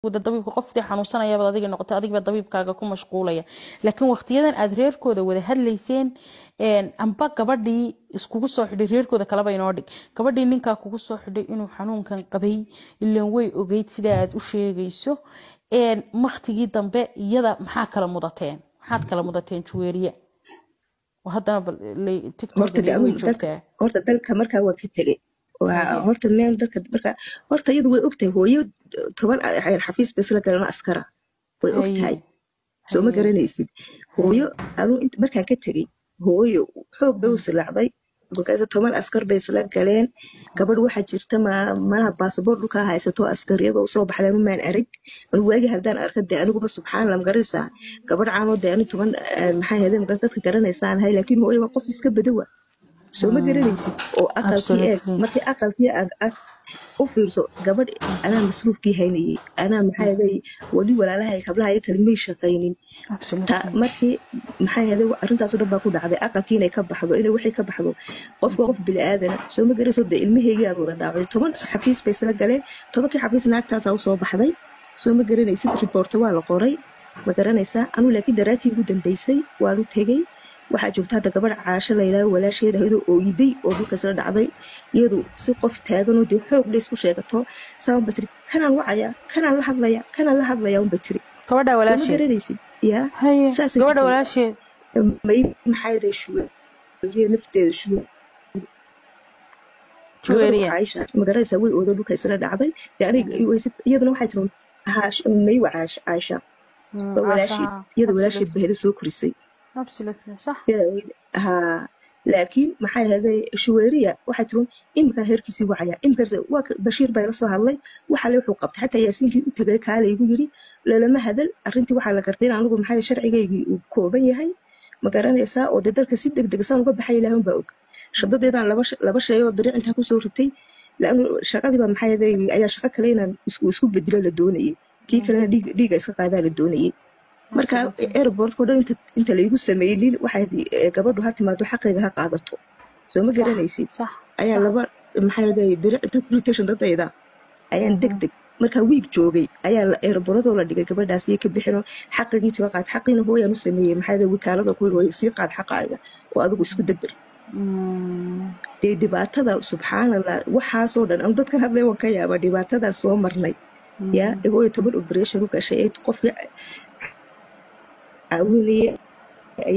wada dabiibka qoftii xanuunsanayabaad adiga noqotay adigiba dabiibkaaga ku mashquulaya laakiin waqtiyadan aad reerkooda wada hadlayseen amba gabadhii iskugu soo xidhay reerkooda kaleba inoo dhig gabadhii ninkaa kugu soo xidhay inuu xanuunkan qabay ilan way ogeyd sidaa aad u sheegayso maktigii dambe iyada maxaa kala mudateen maxaad kala mudateen juweeriya haddana way joogtaa horta dalka markaa waa ka tegey horta meel dalka marka horta iyadu way ogtahay hooyo toban xafiis bay isla galeen askara way ogtahay soo ma garanaysid hooyo anuu markaan ka tegey hooyo xoog bay u silaacday markaas toban askar bay isla galeen gabadh waxaa jirta malaha baasaboor dhulkaa haysato askariyadoo soo baxdeen umaan arag anu waagi haddaan arka dee aniguba subxaanala magaranaysaa gabadh caanoo dee ani toban maxaa hede magar dadka garanaysaan ahay laakiin hooyo waa qof iska badowa soo ma garanaysid oo aqalkii eeg markii aqalkii aad u fiirso gabadh anaa masruufkii haynayey anaa maxaa yeelay wali walaalahay hablaha iyo kale may shaqaynin markii maxaa yeelay arrintaas oo dhan baa ku dhacday aqalkii inay ka baxdo inay wixii ka baxdo qofka qof bili-aadana soo ma garayso dee ilmaheygii aad wada dhaawday toban xafiis bay isla galeen tobankii xafiis naagtaasaa usoo baxday soo ma garanaysid riboorto waa la qoray ma garanaysaa anuu laakiin daraatii ugu dambeysay waanu tegey waxaa joogta hadda gabadh caasho layidhaaho walaasheeda iyadoo ooyiday oo dhulka isla dhacday iyadu si qof taaganoo dee xoog la isku sheegato saanba tiri kanaan wacaya kanaan la hadlaya kanaan la hadlaya unba tiri gabadha ma walaasheed garanaysid yaa saas gabadha walaasheed may maxaa yidhay shuwe nafteeda shuwe juweeriya caaisha ma garanaysaa way oodo dhulka isla dhacday dee aniga iyaduna waxay tiri maywa caaisha waa walaasheed iyada walaasheed bahedo soo korisay absolutely صح haa laakiin maxay ahaday shuweeriya waxay tiri iminkaa heerkiisii wacaya iminkaas waa bashiir baa ila soo hadlay waxale wuxuu qabtay xataa yaasiinkii u tegay kaale igu yiri lalama hadal arrintii waxaa la gartay in anigu maxay sharcigaygii uu kooban yahay ma garanaysaa oo dee dalka si degdeg saan uga baxay ilaahun baa og shadadeedaan laba shay oo dariic intaa kusoo ritay laanu shaqadiiba maxay ahaday ayaa shaqo kale inaan isku bedelo la doonayay tii kalena dhiiga iska qaadaa la doonayay marka airportko dhan inta laygu sameeynin waxay gabadhu ha timaado xaqayga ha qaadato soo ma garanaysid ayaa laba maxaa diric inta kulitation dadayda ayaan deg deg markaa wiig joogay ayaa airportadoo la dhigay gabadhaas iyo ka bixino xaqigii tiga qaad xaqiina hooyaan u sameeyey maxaa wakaalada ku hooy sii qaad xaqaaga oo adigu isku degber dee dhibaatada subxaanallah waxaasoo dhan anu dadkan hadlay waan ka yaabaa dhibaatadaas soo marnay yaa hooyo toban operation u gashay ee qofkii caawinaya ay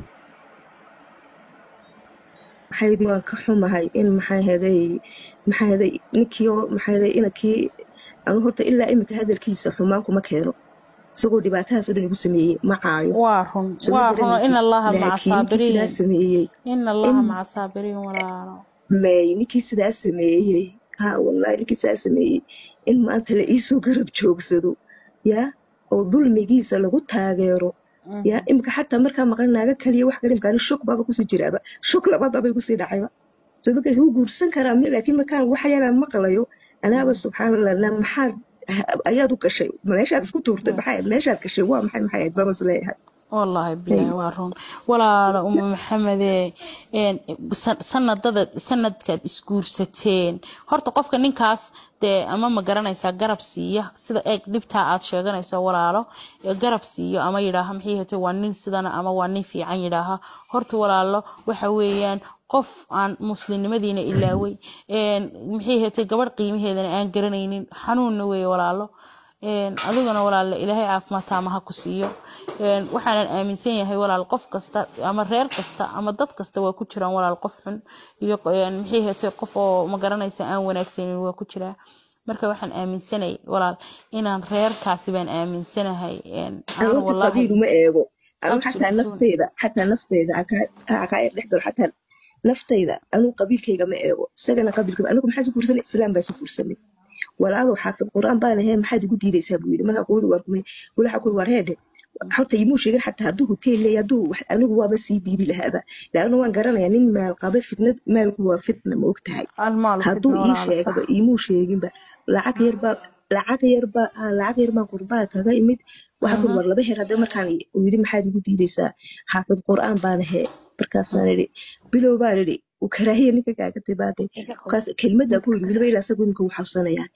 maxaydi waan ka xumahay in maxaa heday maxaa heday ninkii oo maxaa heday inankii anu horta ilaa iminka hadalkiisa xumaan kuma keeno isagoo dhibaatadaas oo dhan igu sameeyey ma caayo waa run waa run in allaha maca laakiin ninkii sidaa saabiriin sameeyey in allaha maca saabiriin walaalo may ninkii sidaa sameeyey ha wallahi ninkii sidaa sameeyey in maanta la iisoo garab joogsado yaa oo dulmigiisa lagu taageero yaa imika xataa markaa maqan naaga kaliya wax kale imkaani shok baaba kusii jiraaba shok labaad baabay kusii dhacayba soo markaas wuu guursan karaa mi laakiin markaan waxyaalaan maqlayo anaaba subxaanallah na maxaad ayaad u gashay meeshaad isku tuurtay maxay meeshaad gashay waa maxay maxay ahayd bamas leeyahay wallaahi bilaahi waa run walaalo uma maxamedee een, san- sanadada sanadkaad isguursateen horta qofka ninkaas dee ama ma garanaysaa garab siiya sida eeg dhibtaa aad sheeganayso walaalo ee garab siiyo ama yidhaaha maxay hate waa nin sidana ama waa nin fiican yidhaaha horta walaalo waxa weeyaan qof aan muslimnimadiina ilaaway een, maxay hate gabadh qiimaheedana aan garanaynin xanuunna weeye walaalo een, adiguna walaal ilaahay caafimaad taama ha ku siiyo een, waxaanan aaminsan yahay walaal qof kasta ama reer kasta ama dad kasta waa ku jiraan walaal qof xun iyo een, maxay hatay qof oo ma garanaysa aan wanaagsanin waa ku jiraa marka waxaan aaminsanay walaal inaan reerkaasi baan aaminsanahay een, aan anu wallaahi qabiil uma eego anu xataa Absolutely. nafteyda xataa nafteyda ha kaa dhex galo xataa nafteyda anu qabiilkayga ma eego isagana qabiilka anigu maxaa isu guursanay islaam baa isu guursanay walaalow xaafid qur-aan baa lahayn maxaad igu diidaysaa buu yidhi markaa quudi waar kumay walaxa kuli waar heedhe horta imuu sheegin xataa hadduu hoteel leeya hadduu wax anigu waaba sii diidi lahaaba laanna waan garanayaa nin maal qaba fitnad maalku waa fitna ma og tahay almaalu hadduu fitna ii walaalo sax sheegaba imuu sheeginba lacag yarbaa lacag yarbaa aa lacag yarbaa qurbaa kaga imid waxaa kuli war laba heer hadda markaan uu yidhi maxaad igu diidaysaa xaafid qur-aan baan ahee markaasaan idhi bilow baan idhi uu karaahiya ninka kaaga tibaatay markaas kelmadda ku yidhi weliba ilaa isagu imika wuu xabsanayaa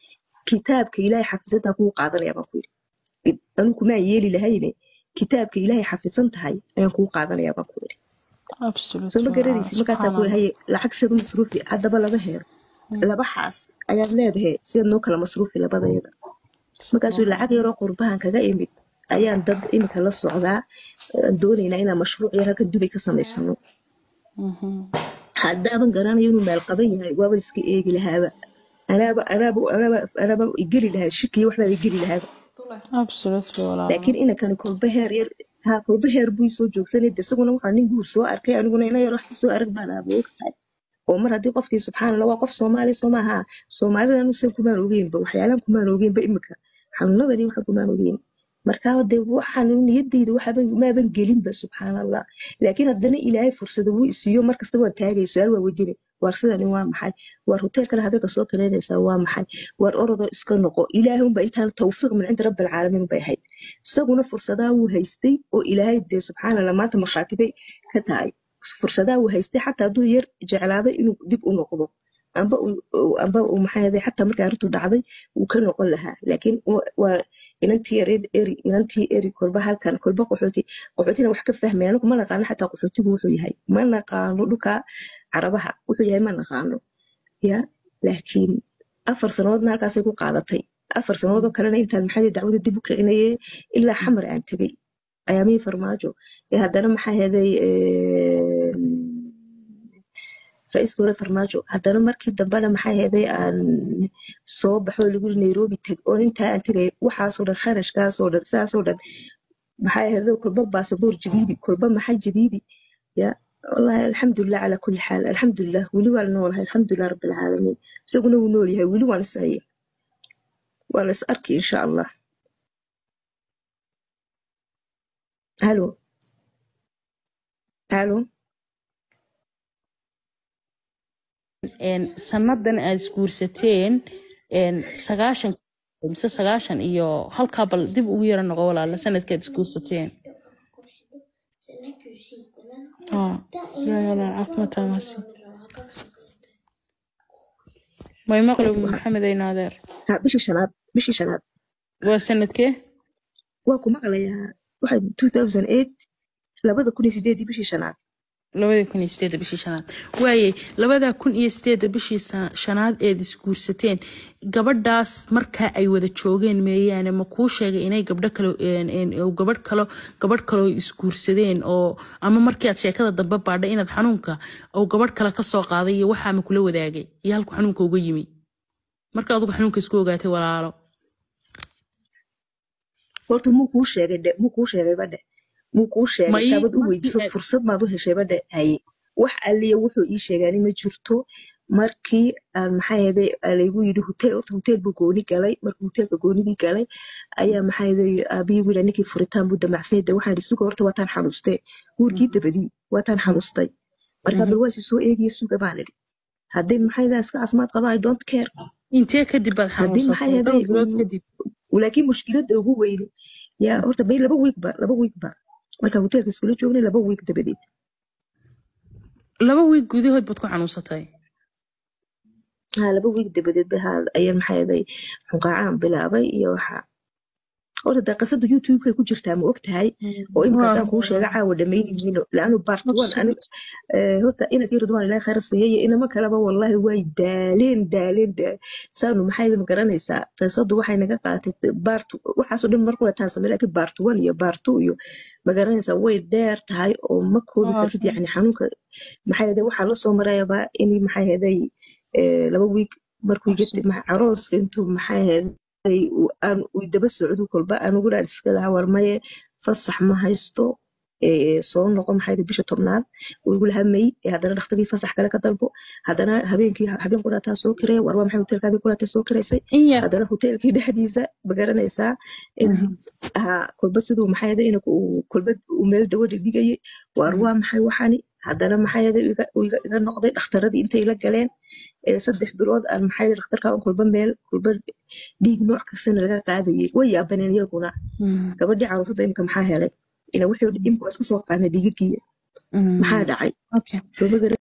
kitaabka ilaahay xafisantaa kugu qaadanaya baan ku yidhi anigu kumaan yeeli lahayne kitaabka ilaahay xafisan tahay ayaan kugu qaadanaya baan ku yidhi soo ma garanaysid markaasaa ku haye lacag siad u masruufi haddaba laba heero laba xaas ayaad leedahay siad noo kala masruufi labadayada markaasuu lacag yaroo qurbahan kaga imid ayaan dad iminka la socdaa doonaynaa inaan mashruuc yar halka dubay ka samaysano haddaaban garanayo inuu meel qaban yahay waaba iska eegi lahaaba anaaba anaaba anaaba anaaba igeli lahaa shikiyo waxbaa igeli lahaaba laakiin inankani kolba heer yar ha kolba heer buu soo joogsanay de isaguna waxaa nin guur soo arkay aniguna ina yar wax soo arag baan aaba ogtahay oo mar haddii qofkii subxaanallah waa qof soomaali soo maaha soomaalida anuusan kumaan ogeynba waxyaalaan kumaan ogeynba imika xanuunadani waxa kumaan ogeyn markaa de waxaan niyadayda waxaban maaban gelinba subxaanallah laakiin haddana ilaahay fursada wuu isiiyo markasta waan taagay su-aal waa weydiine waar sidani waa maxay waar hotel kale habeenka soo kaleynaysaa waa maxay waar orodo iska noqo ilaahay unba intaan tawfiiq min cinda rabbi alcaalamiin bay ahayd isaguna fursadaa wuu haystay oo ilaahay dee subxaanallah maanta markhaatibay ka tahay fursadaa uu haystay xataa hadduu yar jeclaaday inuu dib u noqdo amba amba maxaa xataa markii arrintu dhacday wuu ka noqon lahaa laakiin waa inantii eri inantii eri kolba halkan kolba qaxooti qaxootina wax ka fahmaya anigu ma naqaano xataa qaxootigu wuxuu yahay ma naqaano dhulka carabaha wuxuu yahay ma naqaano ya laakiin afar sanadoodna halkaasay ku qaadatay afar sanadoodoo kalena intaan maxaa dacwada dib u kicinaye ilaa xamar aan tegey ayaamihii farmaajo ee haddana maxaa heeday ra-iiska hore farmaajo haddana markii dambena maxaa heeday aan soo baxo lagu nairobi teg oo intaa aan tegay waxaasoo dhan kharashkaasoo dhan sidaasoo dhan maxaa heeday kolba baasaboor jadiidi kolba maxaa jadiidi ya wallahi alxamdulilah calaa kulli xaal alxamdulilah weli waan noolahay alxamdulilah rabbi alcaalamiin isaguna wuu nool yahay weli waan is haya waan is arki insha allah halo halo sanadan aad isguursateen sagaashan mise sagaashan iyo halkaa bal dib ugu yara noqo walaala sanadkaad isguursateen way maqlub maxamed aynaadeer ha bishii shanaad bishii shanaad waa sanadkee waa ku maqlayaa waxay two thousand eight labada kun iyo sideedii bishii shanaad labada kun iyo sideedda bishii shanaad waaye labada kun iyo sideedda bishii shanaad eed isguursateen gabadhaas markaa ay wada joogeen meeyaane ma kuu sheegay inay gabdho kale gabadh kalo gabadh kaloo isguursadeen oo ama markii aad sheekada dambe baadhay inaad xanuunka oo gabadh kale kasoo qaaday iyo waxaama kula wadaagay iyo halku xanuunka uga yimi marka adugu xanuunka isku ogaatay walaalo horta muu kuu sheegay dhe muu kuu sheegay badhe muu kuu sheegay saabad u weydiiso fursad maad u heshay badhe haye wax alliya wuxuu ii sheegaani ma jirto markii aan maxaa yeeday laygu yidhi hotel horta hotel buu gooni galay markuu hotelka goonidii galay ayaa maxaa yeeday aabihii wiila ninkii furitaan buu damacsay de waxaan idhi suga horta waataan xanuustee guurkii dabadii waataan xanuustay markaa bal waasi soo eegiya suga baan idhi haddii maxaa yeeday iska caafimaad qabaa i don't care intee kadib baad xanuunsatay dhowr bilood kadib laakiin mushkiladda ugu weyni yaa horta bay laba wiigba laba wiigba markaa hoteelka iskula joognay laba wiig dabadeed laba wiig gudahood baad ku xanuunsatay ha laba wiig dabadeed ba ayaa maxaa yeeday xunqaacaan bilaabay iyo waxa horta dee qisada youtube-kay ku jirtaa ma og tahay oo imika haddaan kuu sheega caawa dhamaynayino laanu bart one horta inankii ridwaan ilaahi khayr siiyay iyo inama kaleba wallahi way daaleen daaleen saanu maxay ma garanaysaa qisadu waxay naga qaadatay bart waxaasoo dhan markuu taan samey laakiin bart one iyo bart two iyo ma garanaysaa way dheer tahay oo ma koobi kartid yacni xanuunka maxaa yeeday waxaa lasoo marayaba in maxaa yeeday laba wiig markuu carooska intuu maxaa yeeday aan daba socdo kolba aniguna aan iska lahaa warmaye fasax ma haysto soo noqo maxaa bisha tobnaad igu lahaa may haddana dhakhtarkii fasax kale ka dalbo haddana habeenkii habeen quraataa soo kiraya warwa maxay hotelka habeen quraataa soo kiraysay haddana hotelkii dhexdiisa ma garanaysaa kolba siduu maxaa yeeday inaka kolba uu meel dawadha dhigayay warwa maxay waxani haddana maxaa yeeday iga noqday dhakhtaradii intay la galeen saddex bilood aan maxaa yeeday dhakhtarka kolba meel kolba dhiig nooc kastana laga qaadayay way yaabaneen iyaguna gabadhii caruusada imika maxaa helay ila wixii imika waa iska soo qaadnay dhiigagiya maxaa dhacay